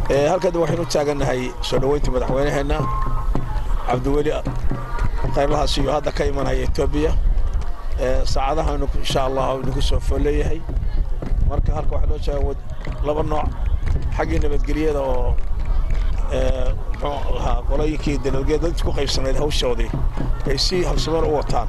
halkan waxaynu u taagannahay soo dhoweynta madaxweynaheenna cabdiweli khayrlahaas iyo hadda ka imanaya etoobiya saacadahaanu insha allah nagu soo foolleeyahay marka halka waxaa loo jeega laba nooc xaggii nabadgelyada oo muxuu ahaa qolooyinkii dalowgeed dad ku qaybsanayd hawshoodii ay si habsameen u wataan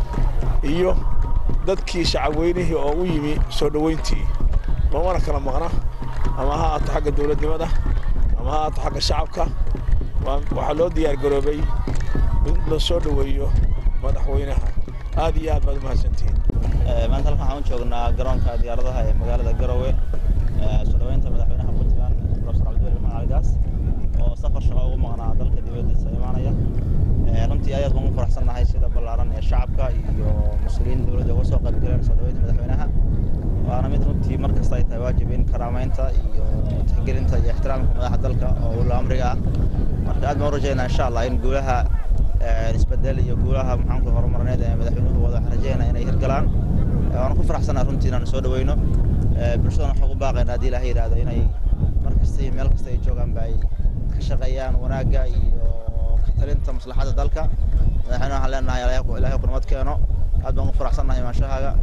iyo dadkii shacabweynihii oo u yimi soo dhoweyntii loomana kala maqna ama ha ahaato xagga dowladnimada ama ha ahaato xagga shacabka waxaa loo diyaar garoobay in la soo dhoweeyo madaxweynaha aad iyo aad baad umahadsantihiin maanta halkan waxaan u joognaa garoonka diyaaradaha ee magaalada garowe soo dhoweynta madaxweynaha puntland profesor cabdiweli maxamed caligaas oo safar shaqo ugu maqnaa dalka dibadiisa imaanaya runtii aad baan ugu faraxsannahay sida ballaaran ee shacabka iyo mas-uuliyiin dowladda uga soo qaybgaleen soo dhoweynta madaxweynaha waana mid runtii mar kasta ay tahay waajib in karaamaynta iyo tixgelinta iyo ixtiraamka madaxa dalka oo ula amriga ah marka aad baan u rajaynaa insha allah in guulaha isbedel iyo guulaha maxaanku horumarineed ee madaxweynuhu wada waxaan rajaynaa inay hirgalaan waana ku faraxsannaha runtii inaan soo dhoweyno bulshadana waxaan ugu baaqaynaa haddii ilaha yidhaahdo inay mar kasta iyo meel kasta ay joogaanba ay ka shaqeeyaan wanaagga iyo ka talinta maslaxadda dalka madaxweyne waxaan leenahay ilaahay qurmad keeno aad baan ugu faraxsannahay imaanshahaaga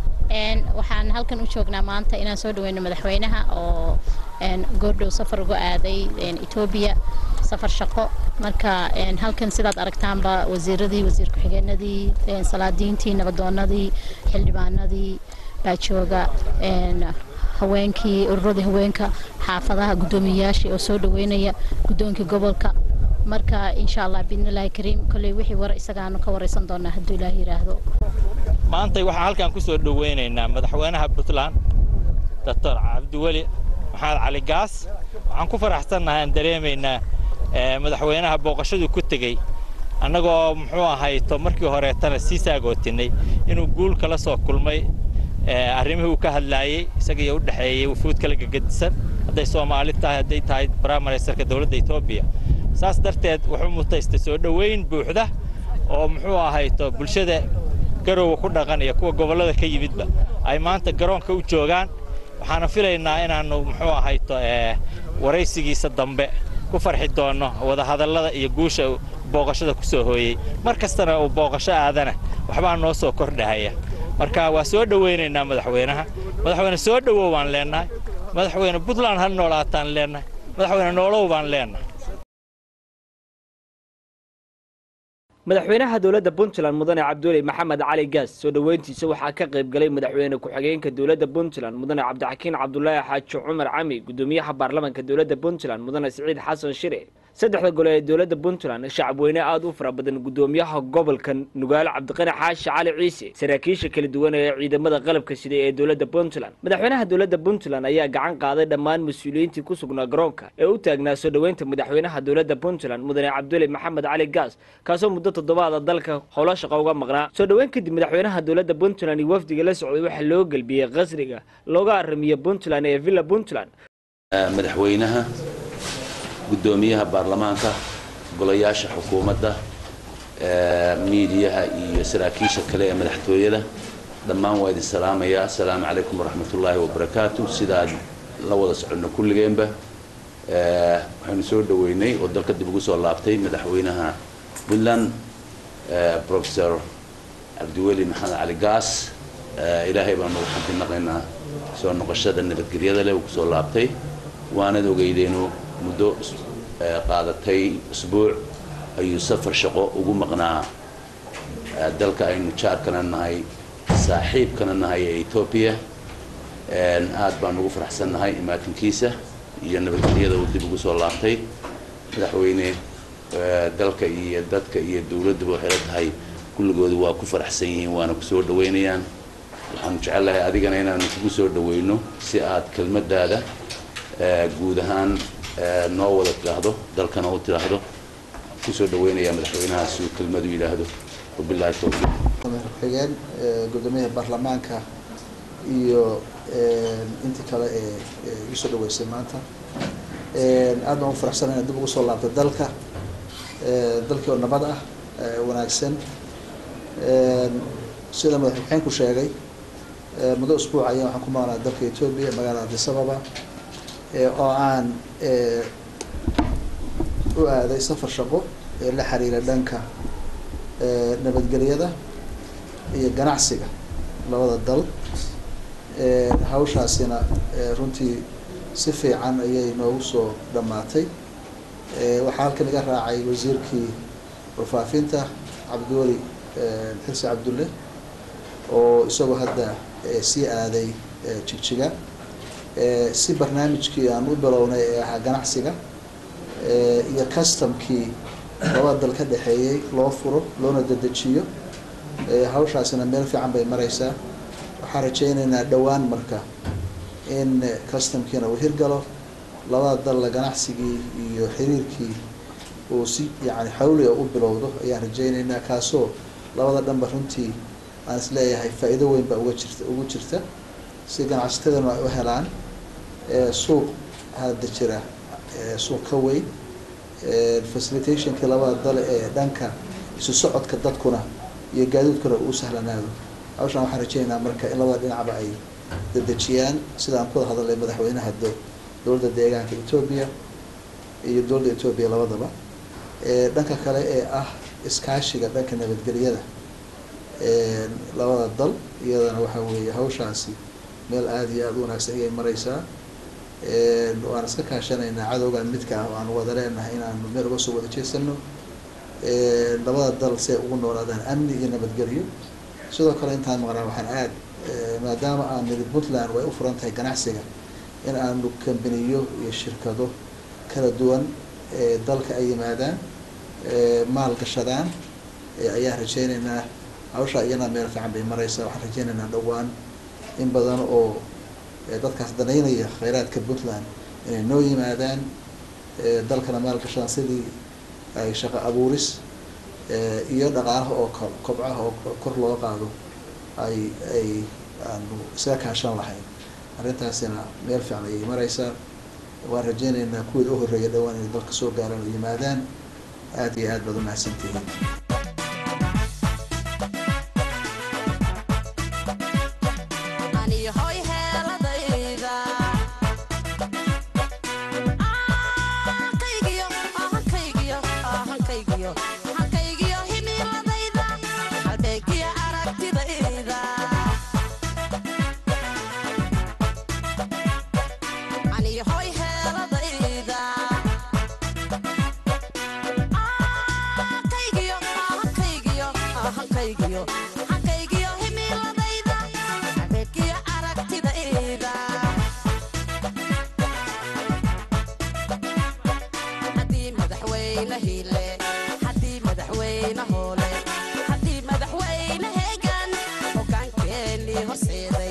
waxaan halkan u joognaa maanta inaan soo dhaweyno madaxweynaha oo goordhow safar uga aaday etoobiya safar shaqo marka halkan sidaad aragtaanba wasiiradii wasiir ku-xigeenadii salaadiintii nabadoonadii xildhibaanadii baa jooga haweenkii ururadii haweenka xaafadaha guddoomiyayaashii oo soo dhaweynaya guddoonkii gobolka marka insha allah biidnillaahi kariim kolley wixii war isagaanu ka waraysan doonaa hadduu ilaah yidhaahdo maantay waxaan halkan ku soo dhoweynaynaa madaxweynaha puntland doctor cabdiweli maxamed cali gaas waxaan ku faraxsannahay aan dareemaynaa madaxweynaha booqashaduu ku tegey annagoo muxuu ahayto markii horeetana sii saagootinay inuu guul kala soo kulmay arrimihii uu ka hadlaayey isagaiyo u dhexeeyey wufuud kala gegedisan hadday soomaali tahay hadday tahay prime ministerka dowladda etoobiya saas darteed wuxuu mutaystay soo dhoweyn buuxda oo muxuu ahayto bulshada garowa ku dhaqan iyo kuwa gobollada ka yimidba ay maanta garoonka u joogaan waxaana filaynaa inaannu muxuu ahayto waraysigiisa dambe ku farxi doonno wadahadallada iyo guusha booqashada ku soo hooyey mar kastana uu booqasho aadana waxbaa noo soo kordhahaya marka waa soo dhowaynaynaa madaxweynaha madaxweyne soo dhowow baan leennahay madaxweyne puntland ha noolaataan leennahay madaxweyne noolow baan leennahay madaxweynaha dowladda puntland mudane cabdiweli maxamed cali gaas soo dhoweyntiisa waxaa ka qayb galay madaxweyne ku-xigeenka dowladda puntland mudane cabdixakiin cabdulaahi xaaji cumar cami gudoomiyaha baarlamaanka dowladda puntland mudane siciid xasan shire saddexda gole ee dowladda puntland shacabweyne aada u fara badan gudoomiyaha gobolka nugaalo cabdiqani xaashi cali ciise saraakiisha kala duwan ee ciidamada qalabka sida ee dowladda puntland madaxweynaha dowladda puntland ayaa gacan qaaday dhammaan mas-uuliyiintii ku sugnaa garoonka ee u taagnaa soo dhoweynta madaxweynaha dowladda puntland mudane cabduli maxamed cali gaas kaasoo muddo toddobaada dalka howlo shaqo uga maqnaa soo dhoweyn kadib madaxweynaha dowladda puntland iyo wafdiga la socday waxaa loo gelbiyey qasriga looga aramiye puntland ee villa puntland madaxweynaha guddoomiyaha baarlamaanka golayaasha xukuumadda miidiyaha iyo saraakiisha kale ee madaxtooyada dhammaan waa idin salaamayaa asalaamu calaykum waraxmatullaahi wabarakaatu sidaad la wada soconno kulligeenba waxaynu soo dhoweynay oo dalka dib ugu soo laabtay madaxweynaha puntland professor cabdiweli maxamed cali gaas ilaahay baanu waxaan ku naqaynaa soo noqoshada nabadgelyada leh uu kusoo laabtay waanad ogeydeenu muddo qaadatay usbuuc ayuu safar shaqo ugu maqnaa dalka aynu jaarkana nahay saaxiibkana nahay ee etoobiya aad baan ugu faraxsannahay imaatinkiisa iyo nabadgelyada uu dib ugu soo laabtay madaxweyne dalka iyo dadka iyo dowladduba waxay la tahay kulligoodu waa ku faraxsan yihiin waana ku soo dhoweynayaan waxaanu jecellahay adigana inaanu kugu soo dhoweyno si aad kelmaddaada guud ahaan noo wada tidhaahdo dalkana u tidhaahdo kusoo dhaweynaya madaxweynaha si uu kelmadu yidhaahdo wabilahi towfiiq xigeen gudoomiyaha baarlamaanka iyo intii kale ee igu soo dhaweysay maanta aad baan u faraxsana inaad dib ugu soo laabtay dalka dalkii oo nabad ah wanaagsan sida madaxxigeenku sheegay muddo usbuuc ayaan waxaan ku maqnaa dalka etoobiya magaalada addis ababa oo aan u aaday safar shaqo ee la xiriira dhanka nabadgelyada iyo ganacsiga labada dal hawshaasina runtii si fiican ayay noogu soo dhammaatay waxaa halkan iga raacay wasiirkii warfaafinta cabdiweli xirsi cabdulle oo isagoo hadda sii aaday jigjiga si barnaamijkii aan u bilownay ee ahaa ganacsiga iyo customkii labada dal ka dhexeeyey loo furo loona dedejiyo hawshaasina meel fiican bay mareysaa waxaan rajaynaynaa dhowaan marka in customkiina uu hirgalo labada dalla ganacsigii iyo xiriirkii uu si yani xawliga u bilowdo ayaan rajaynaynaa kaasoo labada dhanba runtii aan is leeyahay faa-iido weyn baa uga jirta ugu jirta si ganacsatadana ay u helaan suuq hadda jira suuq ka weyn facilitationkii labada dal ee dhanka isu socodka dadkuna iyo gaadiidkuna uu sahlanaado hawshaan waxaan rajaynaynaa marka in labada dhinacba ay dedejiyaan sida aan ku wada hadalay madaxweynaha do dowladda deegaanka etoobiya iyo dowladda etoobiya labadaba dhanka kale ee ah iskaashiga dhanka nabadgelyada labada dal iyadana waxaa weeye hawshaasi meel aada iyo aada u wanaagsan ayay mareysaa waan iska kaashanaynaa cadowgan midka ah oo aan wada leenahay inaanu meel uga soo wada jeesano labada dal si ay ugu noolaadaan amni iyo nabadgelyo sidoo kale intaan maqnaa waxaan aad maadaama aan niri puntland way u furan tahay ganacsiga in aanu kambaniyo iyo shirkado kala duwan ee dalka ay yimaadaan maal gashadaan ayaan rajaynaynaa hawshaa iyana meel fiican bay mareysaa waxaan rajaynaynaa dhowaan in badan oo dadkaas danaynaya kheyraadka puntland inay noo yimaadaan dalkana maal gashadaan sidii ay shaqo abuuris iyo dhaqaalaha oo kobcaha oo kor loo qaado ay ay aanu isaga kaashan lahayn arrintaasina meel fiican ayay mareysaa waan rajaynaynaa kuwii u horreeya dhowaan inay dalka soo gaaraan oo yimaadaan aada iyo aad baad u mahadsantihiin madaxweyne heegan hogaankeeni horseeday